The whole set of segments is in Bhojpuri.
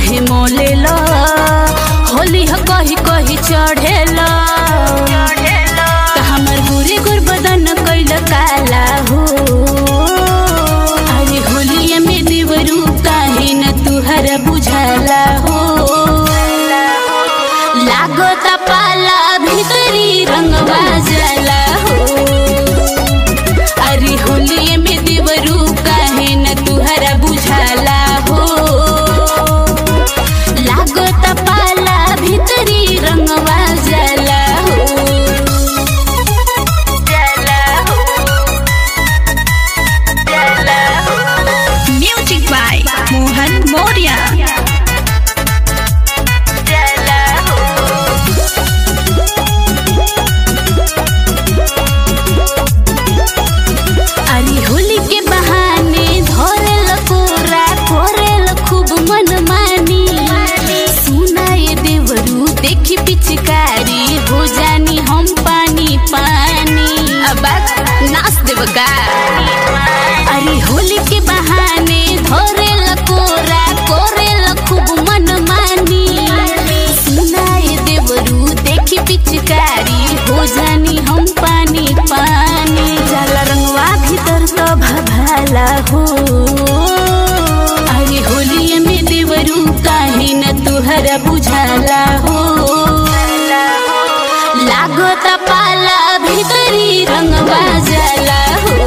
काहे मोलेला होली ह कही कही चढ़ेला त हमर गुरी गुर बदन कैल काला हो अरे होलिया में देवरू काहे न तुहर बुझाला हो लागत पाला भीतरी रंगवा जाला हो अरे होलिये में देवरू काहे न तुहरा बुझाला हो लागत पाला भीतरी रंगवा जाला हो जाला हो जाला हो Music by Mohan Moria. जाला हो अरे होली के बहाने धरेल कोरा कोरेल खूब मन मानी सुनाए देवरू देखी पिचकारी हो जानी हम पानी पानी अब नाच देव का अरे होली के बहाने धरेल कोरा कोरेल खूब मन मानी सुनाए देवरू देखी पिचकारी हो जानी हम पानी पानी जाला रंगवा भीतर तो भभाला हो अरे होलिये में देवरू काहे न तुहरा बुझाला हो लागत पाला भीतरी रंगवा जाला हो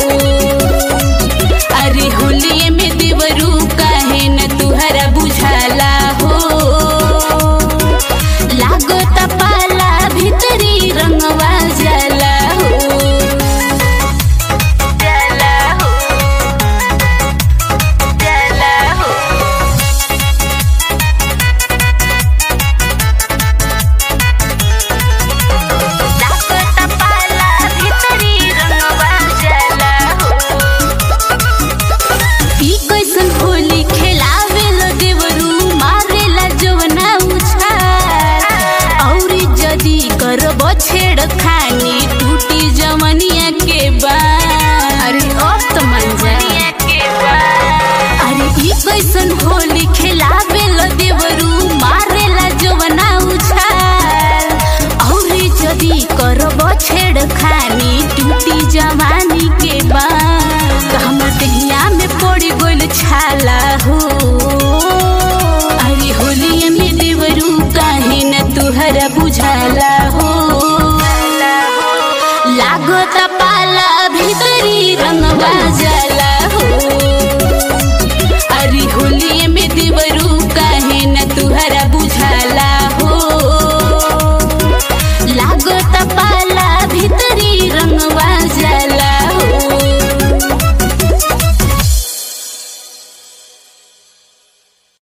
अरे होलिये में देवरू काहे न तुहरा बुझाला हो लागत पाला भीतरी रंगवा जाला हो जाला हो जाला हो लागत पाला भीतरी रंगवा जाला हो ई कैसन होली खेलावेला देवरू मारेला जवना उछाल औरी जदी करब छेड़ खानी टूटी जमनिया के बाल अरे अब तो मन जानिया के अरे ई कैसन होली खेलावेला देवरू मारेला जवना उछाल औरी जदी करब छेड़ खानी टूटी जवानी के बाल हमर दहिया में पड़ गोल छाला हो अरे होलिया में देवरू काहे न तुहरा बुझाला हो लागत पाला भीतरी रंगवा